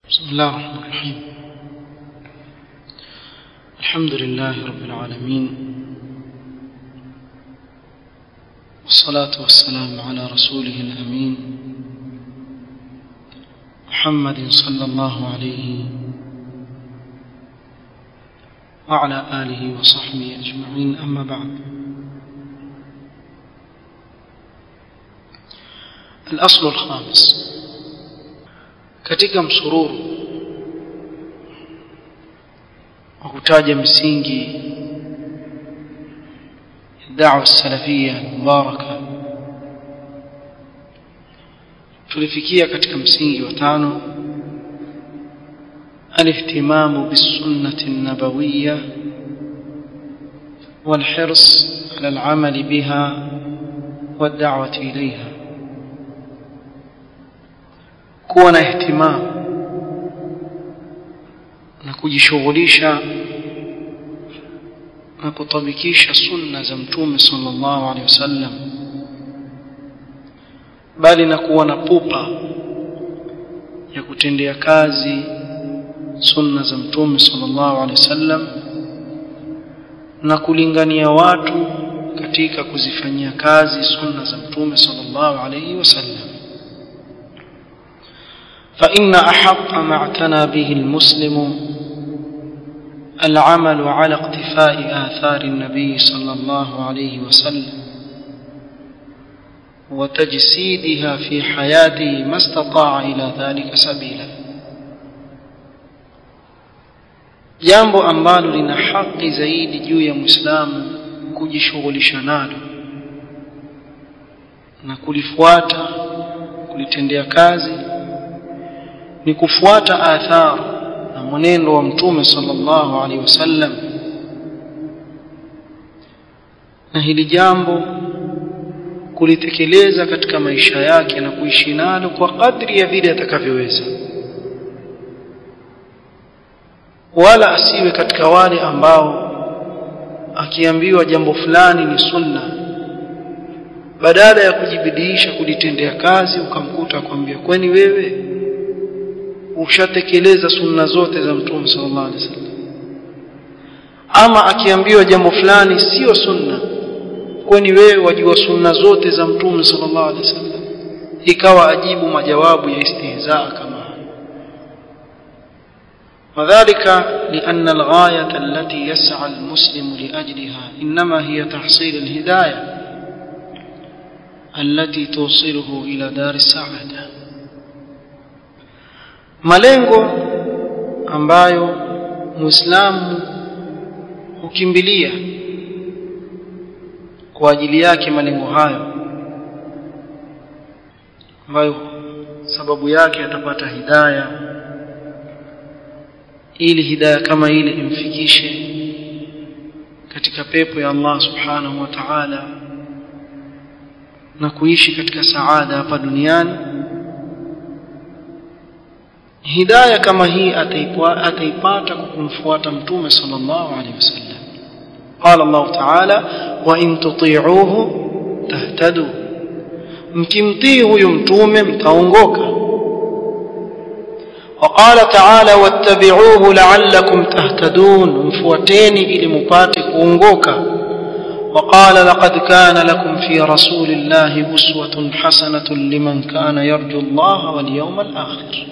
بسم الله الرحمن الرحيم الحمد لله رب العالمين والصلاة والسلام على رسوله الأمين محمد صلى الله عليه وعلى آله وصحبه أجمعين أما بعد الأصل الخامس katika msururu wa kutaja misingi da'wa salafia mubaraka tulifikia katika msingi wa tano الاهتمام بالسنة النبوية والحرص على العمل بها والدعوة إليها kuwa na ihtimam na kujishughulisha na kutabikisha sunna za mtume sallallahu alaihi wasallam bali na kuwa na pupa ya kutendea kazi sunna za mtume sallallahu alaihi wasallam na kulingania watu katika kuzifanyia kazi sunna za mtume sallallahu alaihi wasallam فإن أحق ما اعتنى به المسلم العمل على اقتفاء آثار النبي صلى الله عليه وسلم وتجسيدها في حياته ما استطاع إلى ذلك سبيلا jambo ambalo lina haki zaidi juu ya mwislamu kujishughulisha nalo na kulifuata kulitendea kazi ni kufuata athar na mwenendo wa mtume sallallahu alaihi wasallam na hili jambo kulitekeleza katika maisha yake na kuishi nalo kwa kadri ya vile atakavyoweza wala asiwe katika wale ambao akiambiwa jambo fulani ni sunna badala ya kujibidiisha kulitendea kazi ukamkuta akwambia kwani wewe ushatekeleza sunna zote za mtume sallallahu alaihi wasallam ama akiambiwa jambo fulani sio sunna kwani wewe wajua sunna zote za mtume sallallahu alaihi wasallam ikawa ajibu majawabu ya istihzaa kama وذلك لأن الغاية التي يسعى المسلم لأجلها إنما هي تحصيل الهداية التي توصله إلى دار السعادة malengo ambayo muislamu hukimbilia kwa ajili yake malengo hayo ambayo sababu yake atapata hidaya ili hidaya kama ile imfikishe katika pepo ya Allah subhanahu wa ta'ala na kuishi katika saada hapa duniani hidaya kama hii ataipata kwa kumfuata mtume sallallahu alaihi wasallam qala Allah ta'ala wa in tuti'uhu tahtadu mkimtii huyu mtume mtaongoka وقال تعالى واتبعوه لعلكم تهتدون مفوتيني ili mupate kuongoka وقال لقد كان لكم في رسول الله أسوة حسنة لمن كان يرجو الله واليوم الآخر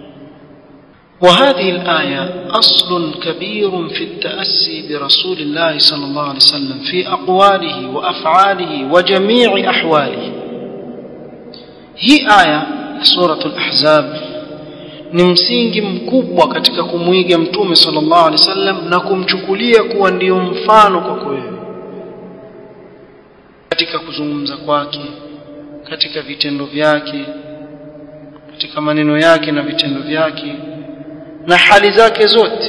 وهذه الآية أصل كبير في التأسي برسول الله صلى الله عليه وسلم في أقواله وأفعاله وجميع أحواله هي آية سورة الأحزاب ni msingi mkubwa katika kumwiga mtume sallallahu alaihi wasallam na kumchukulia kuwa ndiyo mfano kwako wewe katika kuzungumza kwake katika vitendo vyake katika maneno yake na vitendo vyake na hali zake zote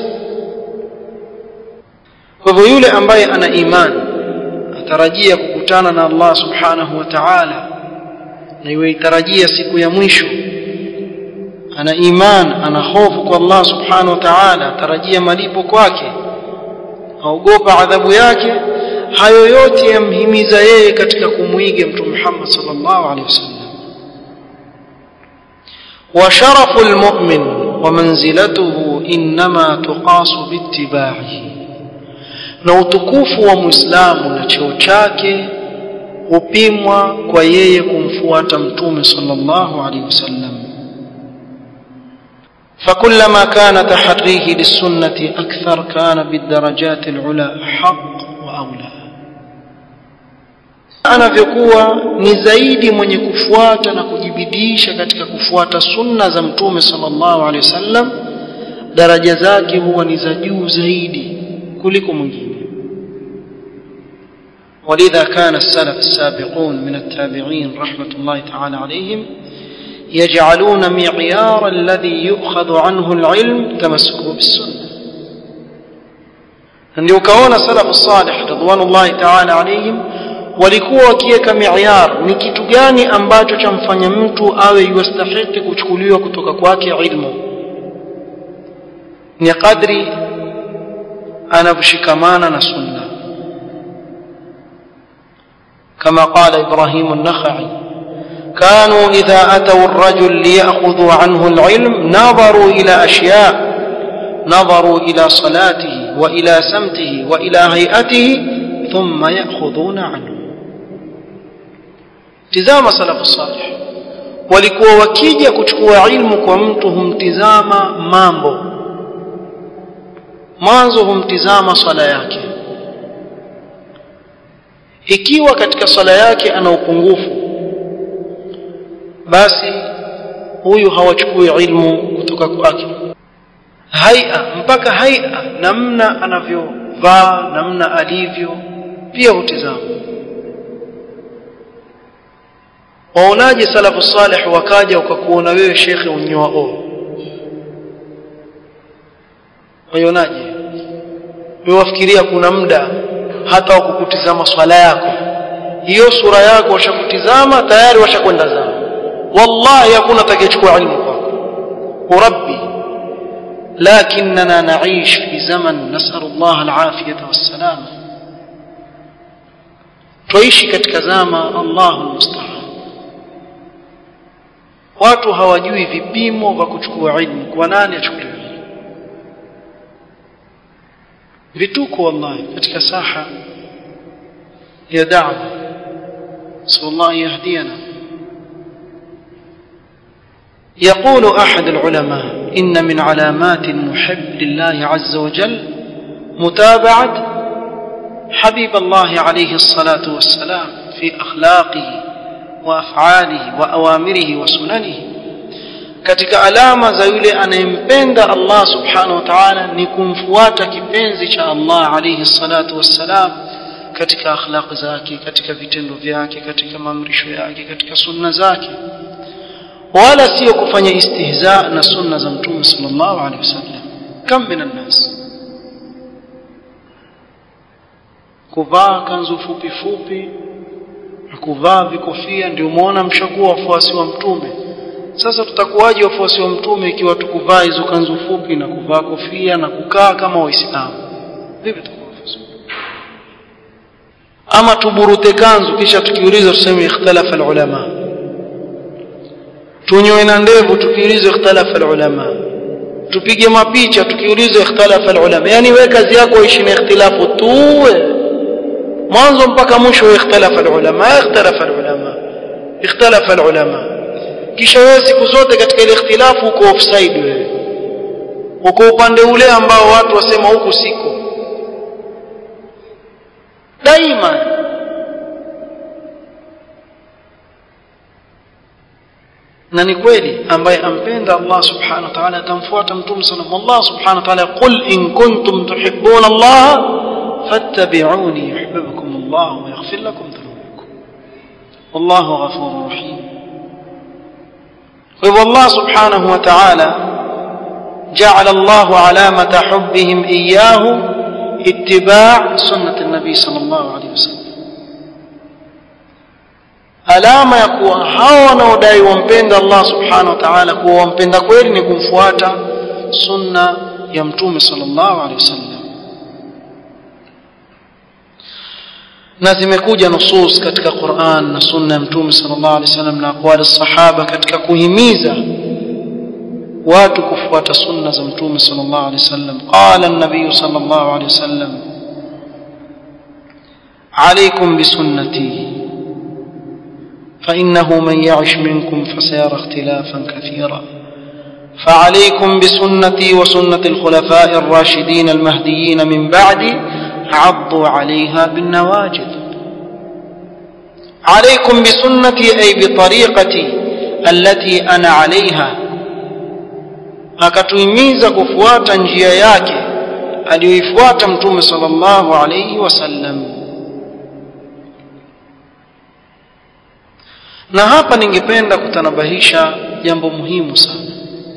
kwa hivyo yule ambaye ana imani atarajia kukutana na Allah subhanahu wa ta'ala na iwe itarajia siku ya mwisho ana iman ana hofu kwa Allah subhanahu wa ta'ala atarajia malipo kwake aogopa adhabu yake hayo yote yamhimiza yeye katika kumwiga mtume Muhammad sallallahu alaihi wasallam وشرف المؤمن ومنزلته إنما تقاس باتباعه na utukufu wa muislamu na cheo chake hupimwa kwa yeye kumfuata mtume sallallahu alaihi wasallam فكلما كان تحريه للسنة أكثر كان بالدرجات العلى حق وأولى anavyokuwa ni zaidi mwenye kufuata na kujibidisha katika kufuata sunna za mtume sallallahu alaihi wasallam daraja zake huwa ni za juu zaidi kuliko mwingine ولذا كان السلف السابقون من التابعين رحمة الله تعالى عليهم يجعلون معيار الذي يؤخذ عنه العلم تمسكه بالسنة ndio ukaona salafu salih ridwanullahi taala alaihim walikuwa wakiweka miayar ni kitu gani ambacho chamfanya mtu awe yastahiki kuchukuliwa kutoka kwake ilmu ni kadri anavyoshikamana na sunna kama qala ibrahim an-nakhai كانوا إذا أتوا الرجل ليأخذوا عنه العلم نظروا إلى أشياء نظروا إلى صلاته وإلى سمته وإلى هيئته ثم يأخذون عنه tizama salafu salih walikuwa wakija kuchukua ilmu kwa mtu humtizama mambo mwanzo humtizama swala yake ikiwa katika swala yake ana upungufu basi huyu hawachukui ilmu kutoka kwake haia mpaka haia namna anavyovaa namna alivyo pia hutizama waonaje salafu salih wakaja ukakuona wewe shekhe unyoa o waionaje wewe wafikiria kuna muda hata wakukutizama swala yako hiyo sura yako washakutizama tayari washakwenda zao wallahi hakuna atakayechukua ilmu kwako urabbi لكننا نعيش في زمن نسأل الله العافية والسلامة تعيش katika zama Allahu musta'an watu hawajui vipimo vya kuchukua ilmu kwa nani achukuliwe vituko wallahi katika saha ya da'wa sallallahu yahdiyana يقول أحد العلماء إن من علامات المحب لله عز وجل متابعة حبيب الله عليه الصلاة والسلام في أخلاقه وأفعاله وأوامره وسننه katika alama za yule anayempenda Allah subhanahu wa ta'ala ni kumfuata kipenzi cha Allah alayhi salatu wassalam katika akhlaq zake katika vitendo vyake katika maamrisho yake katika sunna zake wala sio kufanya istihza na sunna za mtume sallallahu alaihi wasallam kam min nas kuvaa kanzu fupi fupi na kuvaa vikofia ndio muona mshakuwa wafuasi wa mtume sasa tutakuwaje wafuasi wa mtume ikiwa tukuvaa hizo kanzu fupi na kuvaa kofia na kukaa kama waislamu vipi tutakuwa ama tuburute kanzu kisha tukiuliza tuseme ikhtalafa alulama tunyoe na ndevu tukiulizwa ikhtalafa ulama tupige mapicha tukiulizwa ikhtalafa ulama yani wewe kazi yako ishi na ikhtilafu tuwe mwanzo mpaka mwisho ikhtalafa ulama ikhtalafa ulama ikhtalafa ulama kisha wewe siku zote katika ile ikhtilafu uko offside wewe uko upande ule ambao watu wasema huku siko daima na ni kweli ambaye ampenda Allah subhanahu wa ta'ala atamfuata mtume sallallahu Allah subhanahu wa ta'ala qul in kuntum tuhibbuna Allah fattabi'uni yuhibbukum Allah wa yaghfir lakum dhunubakum wallahu ghafurur rahim kwa hivyo Allah subhanahu wa ta'ala جعل الله علامة حبهم إياه اتباع سنة النبي صلى الله عليه وسلم alama ya kuwa hao wanaodai wampenda Allah subhanahu wa ta'ala kuwa wampenda kweli ni kumfuata sunna ya mtume sallallahu alaihi wasallam na zimekuja nusus katika Qur'an na sunna ya mtume sallallahu alaihi wasallam na aqwali sahaba katika kuhimiza watu kufuata sunna za mtume sallallahu alaihi wasallam qala an-nabiy sallallahu alaihi wasallam عليكم بسنتي فإنه من يعش منكم فسيرى اختلافا كثيرا فعليكم بسنتي وسنة الخلفاء الراشدين المهديين من بعدي عضوا عليها بالنواجذ عليكم بسنتي أي بطريقتي التي أنا عليها akatuhimiza kufuata njia yake aliyoifuata mtume sallallahu alayhi wasallam na hapa ningependa kutanabahisha jambo muhimu sana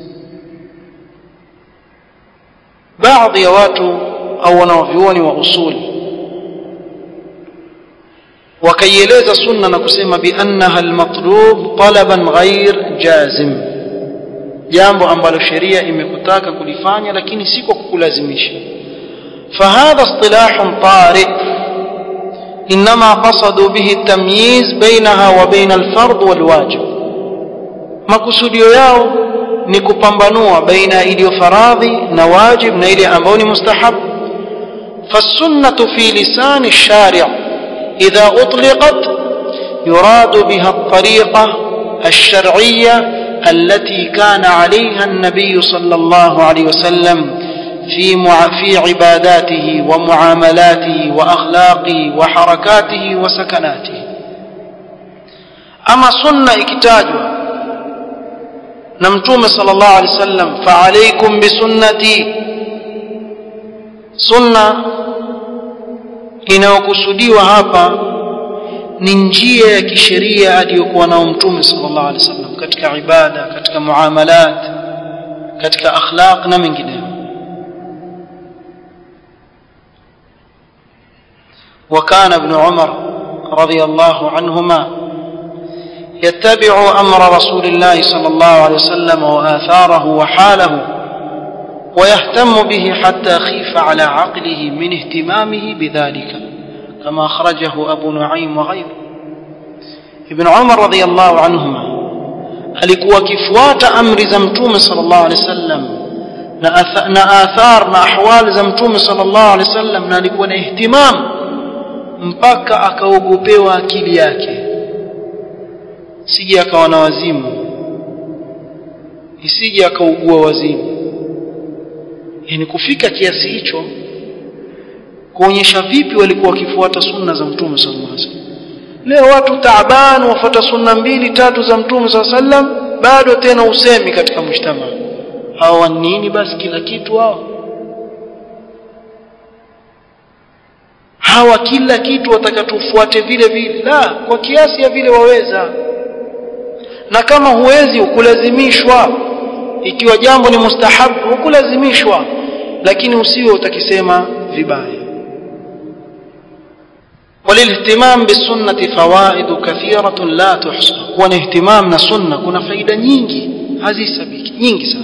baadhi ya watu au wanaovyuoni wa usuli wakaieleza sunna na kusema biannaha almatlub talaban ghair jazim jambo ambalo sheria imekutaka kulifanya lakini si kwa kukulazimisha فهذا اصطلاح طارئ إنما قصدوا به التمييز بينها وبين الفرض والواجب makusudio yao ni kupambanua baina iliyo faradhi na wajib na ile ambayo ni mustahab فالسنة في لسان الشارع إذا أطلقت يراد بها الطريقة الشرعية التي كان عليها النبي صلى الله عليه وسلم في في عباداته ومعاملاته واخلاقه وحركاته وسكناته اما سنه ikitajwa na mtume sallallahu alaihi wasallam fa alaykum bi sunnati sunna inayokusudiwa hapa ni njia ya kisheria aliyokuwa nao mtume sallallahu alaihi wasallam katika ibada katika muamalat katika akhlaq na mengineyo وكان ابن عمر رضي الله عنهما يتبع امر رسول الله صلى الله عليه وسلم واثاره وحاله ويهتم به حتى خيف على عقله من اهتمامه بذلك كما اخرجه ابو نعيم وغيره ابن عمر رضي الله عنهما alikuwa akifuata amri za mtume sallallahu alaihi wasallam na athar na ahwal za mtume sallallahu alaihi wasallam na alikuwa na ihtimam mpaka akaogopewa akili yake sije akawa na wazimu isije akaugua wazimu yani kufika kiasi hicho kuonyesha vipi walikuwa wakifuata sunna za mtume sallallahu alaihi wasallam leo watu taaban wafuata sunna mbili tatu za mtume sallallahu alaihi wasallam bado tena usemi katika mshtama hawa nini basi kila kitu hao hawa kila kitu watakatufuate vile vile la kwa kiasi ya vile waweza na kama huwezi ukulazimishwa ikiwa jambo ni mustahabu ukulazimishwa lakini usiwe utakisema vibaya وللاهتمام بالسنة فوائد كثيرة لا تحصى كون اهتمام سنة كنا فايدة nyingi hazisabiki nyingi sana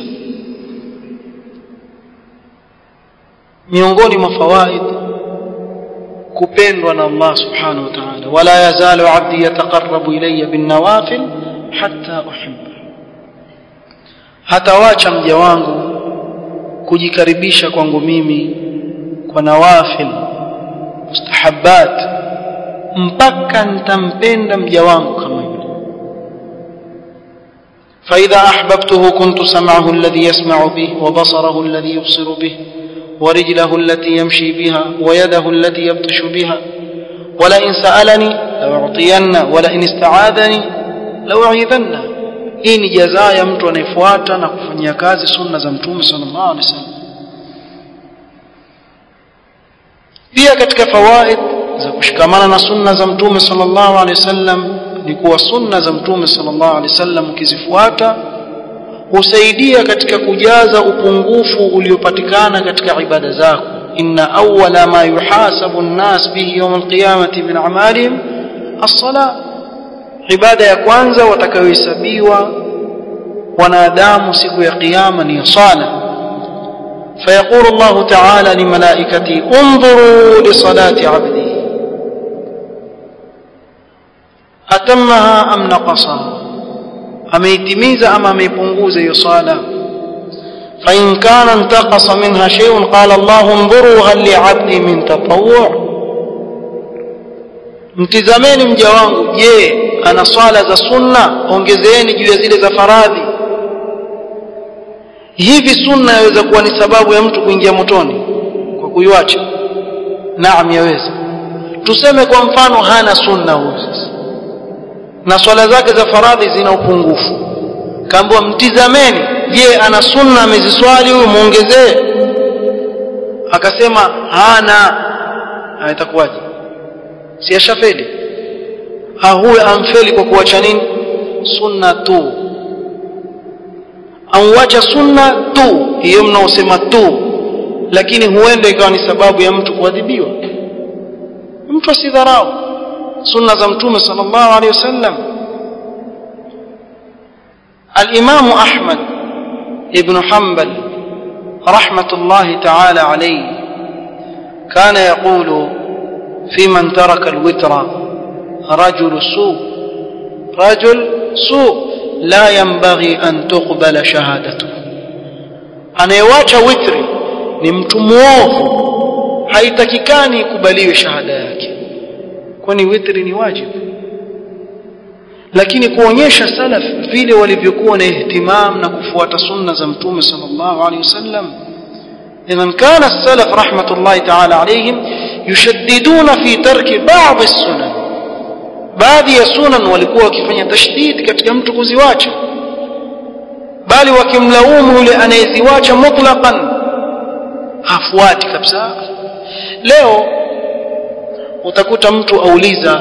miongoni mwa fawaid kupendwa na Allah subhanahu wa ta'ala wala yazalu abdi yataqarrabu ilayya bin nawafil hatta uhibba hatawacha mja wangu kujikaribisha kwangu mimi kwa nawafil mustahabbat mpaka nitampenda mja wangu kama yule فإذا أحببته كنت سمعه الذي يسمع به وبصره الذي يبصر به ورجله التي يمشي بها ويده التي يبطش بها ولئن سألني لأعطين ولئن استعاذني لأعيذنه hii ni jazaa ya mtu anayefuata na kufanyia kazi sunna za mtume sallallahu alaihi wasallam pia katika fawaid za kushikamana na sunna za mtume sallallahu alaihi wasallam ni kuwa sunna za mtume sallallahu alaihi wasallam ukizifuata husaidia katika kujaza upungufu uliopatikana katika ibada zako inna awwala ma yuhasabu an-nas bihi yawm al-qiyamati min a'malihim as-salah ibada ya kwanza watakayohesabiwa wanadamu siku ya kiyama ni sala فيقول الله تعالى لملائكته انظروا لصلاة عبدي أتمها أم نقصها ameitimiza ama ameipunguza hiyo swala فإن كان انتقص منها شيء قال الله انظروا هل لعبدي من تطوع mtizameni mja wangu je ana swala za sunna ongezeeni juu ya zile za faradhi hivi sunna yaweza kuwa ni sababu ya mtu kuingia motoni kwa kuiacha naam yaweza tuseme kwa mfano hana sunna huyu sasa na swala zake za faradhi zina upungufu kaambiwa mtizameni je ana sunna ameziswali huyu muongezee akasema hana itakuwaje si ashafeli ha huwe amfeli kwa kuacha nini sunna tu auacha sunna tu hiyo mnaosema tu lakini huenda ikawa ni sababu ya mtu kuadhibiwa mtu asidharau sunna za mtume sallallahu alaihi wasallam الإمام أحمد ابن حنبل رحمة الله تعالى عليه كان يقول في من ترك الوتر رجل سوء رجل سوء لا ينبغي أن تقبل شهادته anayewacha witri ni mtu mwovu haitakikani ikubaliwe shahada yake kwani witri ni wajibu lakini kuonyesha salaf vile walivyokuwa na ihtimam na kufuata sunna za mtume sallallahu alaihi wasallam إذا كان السلف رحمة الله تعالى عليهم يشددون في ترك بعض السنن baadhi ya sunan walikuwa wakifanya tashdid katika mtu kuziwacha bali wakimlaumu yule anayeziwacha mutlaqan hafuati kabisa leo utakuta mtu auliza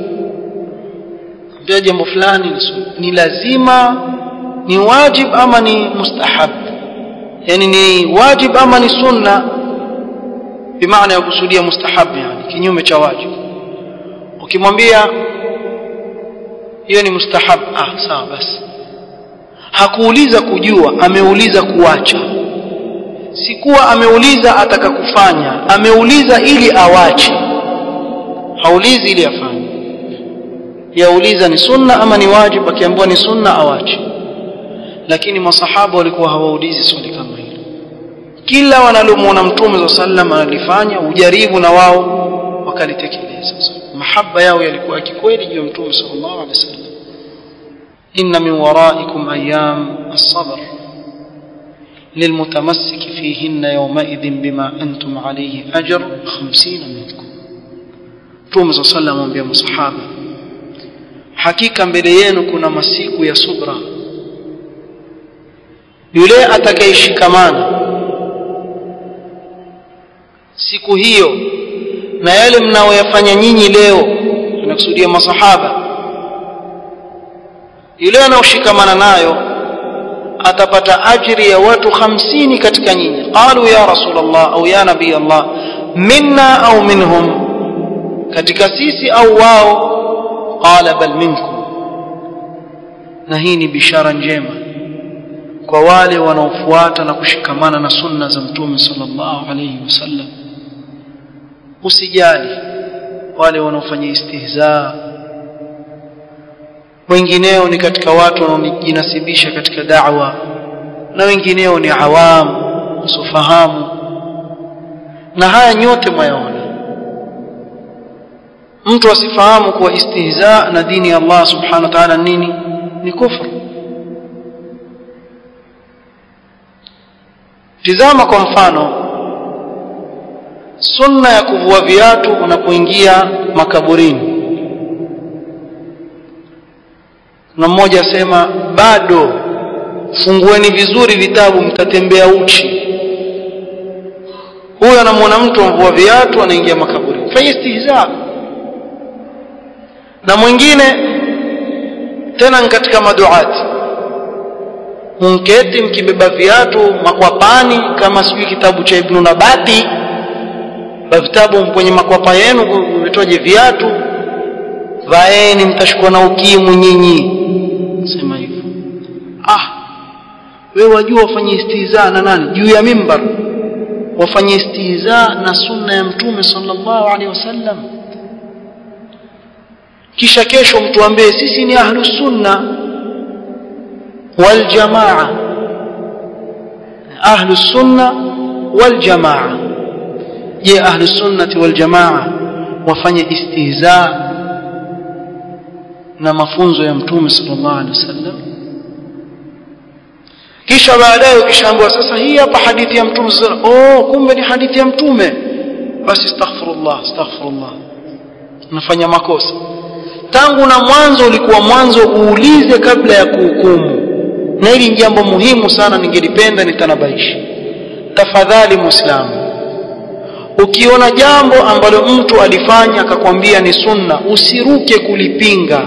ambia jambo fulani ni lazima ni wajib ama ni mustahab yani ni wajib ama ni sunna bimaana ya kusudia mustahab yani kinyume cha wajib ukimwambia hiyo ni mustahab ah sawa basi hakuuliza kujua ameuliza kuacha sikuwa ameuliza ataka kufanya ameuliza ili awache haulizi ili afanye yauliza ni sunna ama ni wajib akiambiwa ni sunna awache lakini masahaba walikuwa hawaulizi swali kama hilo kila wanalomuona mtume za sallam analifanya ujaribu na wao wakalitekeleza mahaba yao yalikuwa kikweli juu ya mtume sallallahu alaihi wasallam inna min waraikum ayyam as-sabr للمتمسك فيهن يومئذ بما أنتم عليه أجر خمسين منكم توم صلى الله عليه وسلم بيا مصحابة حقيقة mbele yenu kuna masiku ya subra yule atakayeshikamana siku hiyo na yale mnaoyafanya nyinyi leo tunakusudia masahaba yule anaoshikamana nayo atapata ajri ya watu hamsini katika nyinyi qalu ya rasulullah au ya nabii allah minna au minhum katika sisi au wao qala bal minkum na hii ni bishara njema kwa wale wanaofuata na kushikamana na sunna za mtume sallallahu alayhi wasallam usijali wale wanaofanya istihza wengineo ni katika watu wanaojinasibisha katika da'wa na wengineo ni awam usofahamu na haya nyote mwayaona mtu asifahamu kuwa istihza na dini ya Allah subhanahu wa ta'ala nini ni kufru tizama kwa mfano sunna ya kuvua viatu unapoingia makaburini na mmoja asema bado fungueni vizuri vitabu mtatembea uchi huyo anamwona mtu amvua viatu anaingia makaburini fanya istihza na mwingine tena katika maduati munketi mkibeba viatu makwapani kama sijui kitabu cha Ibn Nabati vitabu kwenye makwapa yenu vitoje viatu vaeni mtashikwa na ukimwi nyinyi sema hivyo ah wewe wajua wafanye istiza na nani juu ya mimbar wafanye istiza na sunna ya mtume sallallahu alaihi wasallam kisha kesho mtuambie sisi ni ahlu sunna wal jamaa ahlu sunna wal jamaa je ahlu sunnati wal jamaa wafanye istihza na mafunzo ya mtume sallallahu alaihi wasallam kisha baadaye ukishaambiwa sasa hii hapa hadithi ya mtume oh kumbe ni hadithi ya mtume basi astaghfirullah astaghfirullah unafanya makosa tangu na mwanzo ulikuwa mwanzo uulize kabla ya kuhukumu na hili ni jambo muhimu sana ningelipenda nitanabaisha tafadhali muislamu ukiona jambo ambalo mtu alifanya akakwambia ni sunna usiruke kulipinga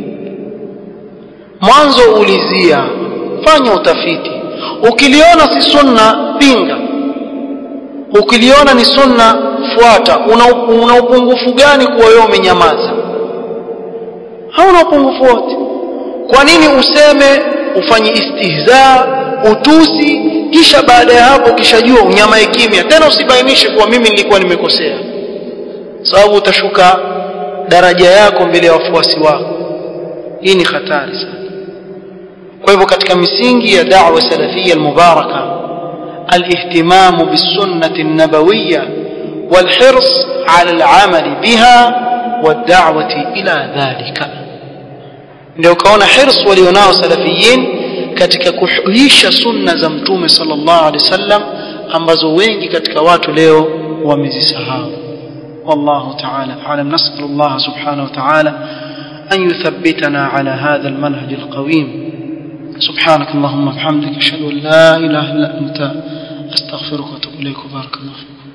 mwanzo ulizia fanya utafiti ukiliona si sunna pinga ukiliona ni sunna fuata una, una upungufu gani kuwa wewe umenyamaza hauna upungufu wote kwa nini useme ufanye istihza utusi kisha baada ya hapo kishajua unyamae kimya tena usibainishe kuwa mimi nilikuwa nimekosea sababu utashuka daraja yako mbele ya wafuasi wako hii ni hatari sana kwa hivyo katika misingi ya da'wa salafia almubaraka الاهتمام بالسنة النبوية والحرص على العمل بها والدعوة إلى ذلك ndio ukaona hirs walionao salafiyin katika kuhuisha sunna za mtume sallallahu alaihi wasallam ambazo wengi katika watu leo wamezisahau والله تعالى أعلم نسأل الله سبحانه وتعالى أن يثبتنا على هذا المنهج القويم سبحانك اللهم وبحمدك أشهد أن لا إله إلا أنت أستغفرك وأتوب إليك وبارك الله فيك